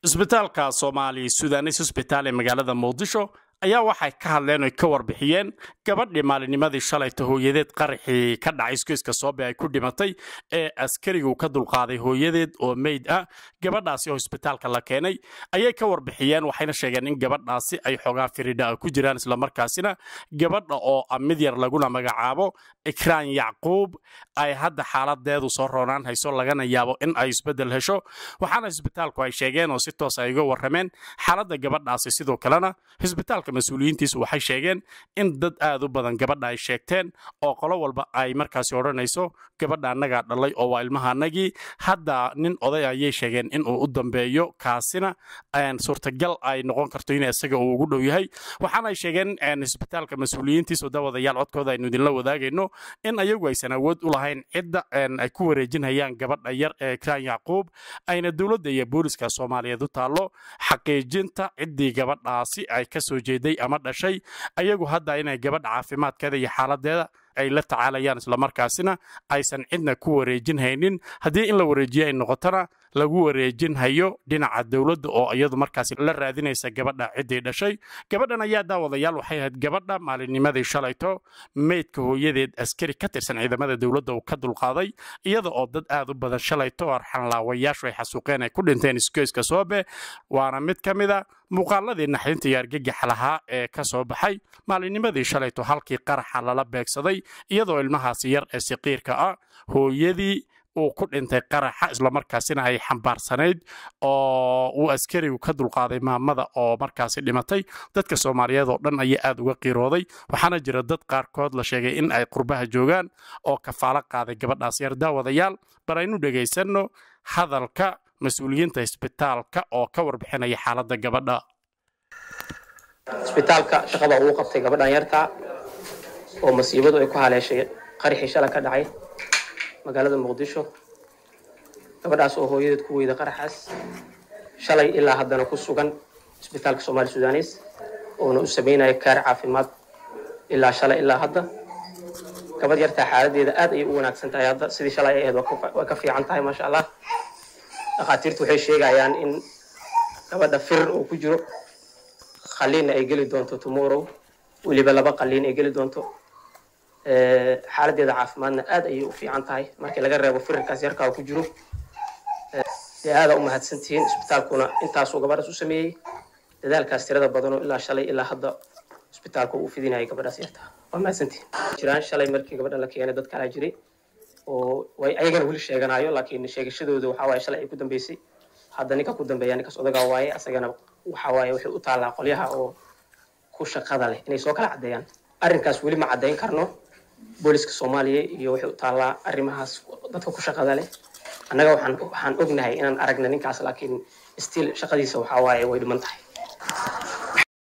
isbitaalka soomaali sudanis hosbitaal ee magaalada muqdisho ayaa waxay ka hadleen oy ka warbixiyeen gabadhii maalinimadii shalayta hooyadeed qaraxii ka dhacay iskoyska soobe ay ku dhimatay ee askarigu ka dulqaaday hooyadeed oo meyd ah gabadhaasi oo isbitaalka la keenay ayay ka warbixiyeen waxayna sheegeen in gabadhaasi ay xoogaa firidha ku jiraan islamarkaasina gabadha oo mid yar laguna magacaabo ikraan yacquub ay hadda xaaladeedu soo roonaan hayso lagana yaabo in ay isbedel hesho waxaana isbitaalku ay sheegeen oo si toos ay uga warrameen xaaladda gabadhaasi sidoo kalena isbitaalka mas-uuliyiintiisu waxay sheegeen in dad aad u badan gabadha ay sheegteen oo qolo walba ay markaasi odhanayso gabadha annagaa dhalay oo waa ilmaha annagii hadda nin oday ayay sheegeen inuu u dambeeyo kaasina suurtagal ay noqon karto in isaga uu ugu dhow yahay waxaana ay sheegeen isbitaalka mas-uuliyiintiisu dawadayaal codkooda aynu idinla wadaagayno in ayagu aysan awood u lahayn cidda ay ku wareejinhayaan gabadha yar ee ikraan yacquub ayna dowladda iyo booliska soomaaliyeed u taallo xaqiijinta ciddii gabadhaasi ay ka soo jeeday ama dhashay ayagu hadda inay gabadha caafimaadkeeda iyo xaaladeeda ay la tacaalayaan islamarkaasina aysan cidna ku wareejin haynin haddii in la wareejiyo ay noqotona lagu wareejin hayo dhinaca dowladda oo iyadu markaasi la raadinaysa gabadha ciddii dhashay gabadhan ayaa daawadayaal waxay ahayd gabadha maalinnimadii shalayto meydka hooyadeed askari ka tirsan ciidamada dowladda uu ka dulqaaday iyada oo dad aad u badan shalayto arxanlaawayaashu ay xasuuqeen ay ku dhinteen iskoyska soobe waana mid ka mid a muuqaaladii naxdinta iyo argagaxa lahaa ee ka soo baxay maalinnimadii shalayto halkii qaraxa lala beegsaday iyadoo ilmahaasi yar ee siqiirka ah hooyadii uu ku dhintay qaraxa islamarkaasina ay xambaarsanayd oo uu askarigu ka dulqaaday maamada oo markaasi dhimatay dadka soomaaliyeed oo dhan ayaa aad uga qiirooday waxaana jira dad qaarkood la sheegay in ay qurbaha joogaan oo kafaalo qaaday gabadhaas yar daawadayaal bal aynu dhegaysanno hadalka mas-uuliyiinta isbitaalka oo ka warbixinaya xaaladda gabadha isbitaalka shaqada uu qabtay gabadhan yartaa oo masiibadu ay ku haleeshay qaraxii shala ka dhacay magaalada muqdisho gabadhaas oo hooyadeed ku weyda qaraxaas shalay ilaa haddana ku sugan isbitaalka soomaali sudanes oona u sameynaya kaar caafimaad ilaa shalay ilaa hadda gabadh yartaa xaaladeeda aad ayay u wanaagsan tahay hadda sidii shalay ay ahayd waa ka fiican tahay maasha allah dhakhaatiirtu waxay sheegayaan in gabadha firir uu ku jiro qaliinna ay geli doonto tomorrow weliba laba qaliin ay geli doonto xaaladeeda caafimaadna aad ayay u fiican tahay markii laga reebo firirkaas yarkaa ku jiro dee aada u mahadsantihiin isbitaalkuna intaasuu gabadhaas u sameeyey dadaalkaas tirada badanoo ilaa shalay ilaa hadda isbitaalku uu fidinayay gabadhaas yartaa waa mahadsantihiin jiraan shalay markii gabadhan la keenay dad kalaa jiray oo way ayagana weli sheeganayo laakiin sheegashadooda waxaa waaye shalay ay ku dambeysay hadda ninka ku dambeeya ninkaas odagaa waaye asagana waxaa waaye waxay u taallaa qolyaha oo ku shaqada leh inay soo kala caddeeyaan arrinkaas weli ma caddayn karno booliska soomaaliya iyo waxay u taallaa arrimahaas dadka ku shaqada leh annaga waxaan waxaan ognahay inaan aragna ninkaas laakiin stiil shaqadiisa waxaa waaye way dhiman tahay